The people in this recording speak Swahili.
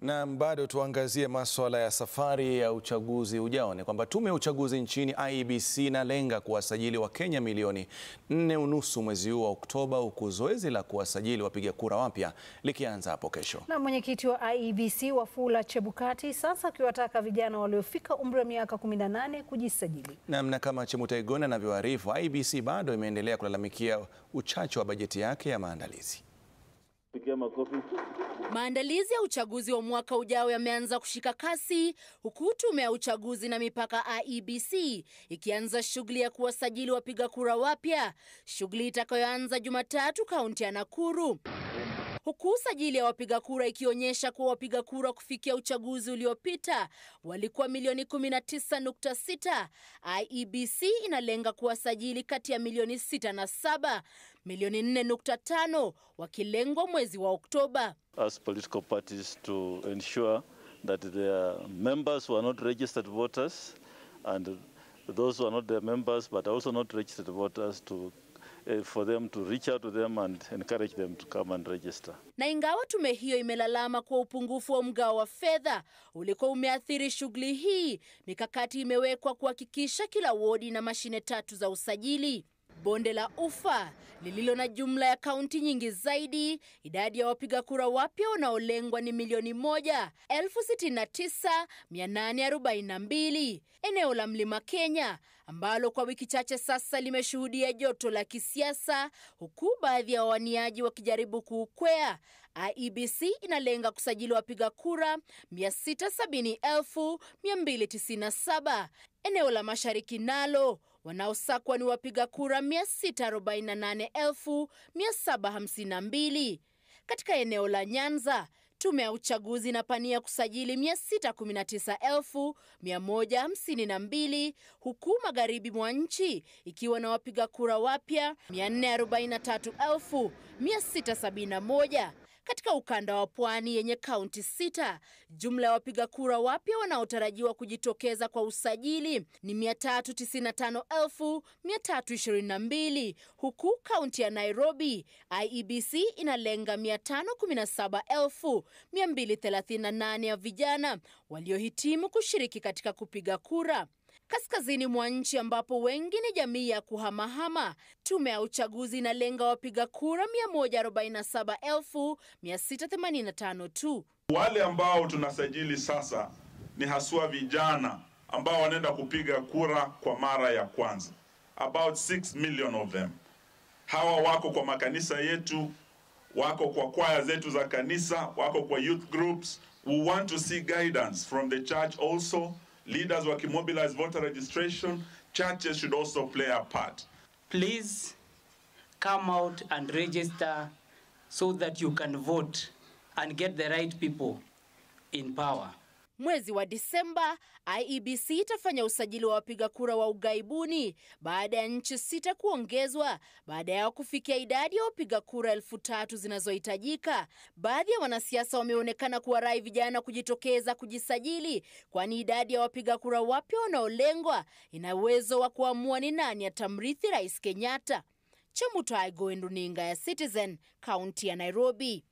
Na bado tuangazie maswala ya safari ya uchaguzi ujao. Ni kwamba tume ya uchaguzi nchini IEBC inalenga kuwasajili Wakenya milioni nne unusu mwezi huu wa Oktoba, huku zoezi la kuwasajili wapiga kura wapya likianza hapo kesho. Na mwenyekiti wa IEBC Wafula Chebukati sasa akiwataka vijana waliofika umri wa miaka 18 kujisajili. Namna kama Chemutai anavyoarifu, IEBC bado imeendelea kulalamikia uchache wa bajeti yake ya maandalizi. Pigia makofi. Maandalizi ya uchaguzi wa mwaka ujao yameanza kushika kasi huku tume ya uchaguzi na mipaka IEBC ikianza shughuli ya kuwasajili wapiga kura wapya, shughuli itakayoanza Jumatatu kaunti ya Nakuru huku usajili ya wapiga kura ikionyesha kuwa wapiga kura kufikia uchaguzi uliopita walikuwa milioni 19.6. IEBC inalenga kuwasajili kati ya milioni 6 na 7, milioni 4.5 wakilengwa mwezi wa Oktoba. As political parties to ensure that their members who are not registered voters and those who are not their members but also not registered voters to uh, for them to reach out to them and encourage them to come and register. Na ingawa tume hiyo imelalama kuwa upungufu wa mgao wa fedha ulikuwa umeathiri shughuli hii, mikakati imewekwa kuhakikisha kila wodi na mashine tatu za usajili. Bonde la Ufa lililo na jumla ya kaunti nyingi zaidi, idadi ya wapiga kura wapya wanaolengwa ni milioni moja elfu sitini na tisa mia nane arobaini na mbili. Eneo la Mlima Kenya ambalo kwa wiki chache sasa limeshuhudia joto la kisiasa, huku baadhi ya wawaniaji wakijaribu kuukwea, IEBC inalenga kusajili wapiga kura 670,297. Eneo la Mashariki nalo wanaosakwa ni wapiga kura 648,752. Katika eneo la Nyanza, tume ya uchaguzi inapania kusajili 619,152 huku magharibi mwa nchi ikiwa na wapiga kura wapya 443,671. Katika ukanda wa pwani yenye kaunti sita, jumla ya wapiga kura wapya wanaotarajiwa kujitokeza kwa usajili ni 395,322 huku kaunti ya Nairobi IEBC inalenga 517,238 ya vijana waliohitimu kushiriki katika kupiga kura. Kaskazini mwa nchi ambapo wengi ni jamii ya kuhamahama, tume ya uchaguzi inalenga wapiga kura 147,685 tu. Wale ambao tunasajili sasa ni haswa vijana ambao wanaenda kupiga kura kwa mara ya kwanza, about 6 million of them. Hawa wako kwa makanisa yetu, wako kwa kwaya zetu za kanisa, wako kwa youth groups. We want to see guidance from the church also leaders wakimobilize voter registration, churches should also play a part. Please come out and register so that you can vote and get the right people in power. Mwezi wa Disemba, IEBC itafanya usajili wa wapiga kura wa ughaibuni baada ya nchi sita kuongezwa baada yao kufikia idadi ya wapiga kura elfu tatu zinazohitajika. Baadhi ya wanasiasa wameonekana kuwarai vijana kujitokeza kujisajili, kwani idadi ya wapiga kura wapya wanaolengwa ina uwezo wa kuamua ni nani atamrithi Rais Kenyatta. Chemutai Goendu, runinga ya Citizen, kaunti ya Nairobi.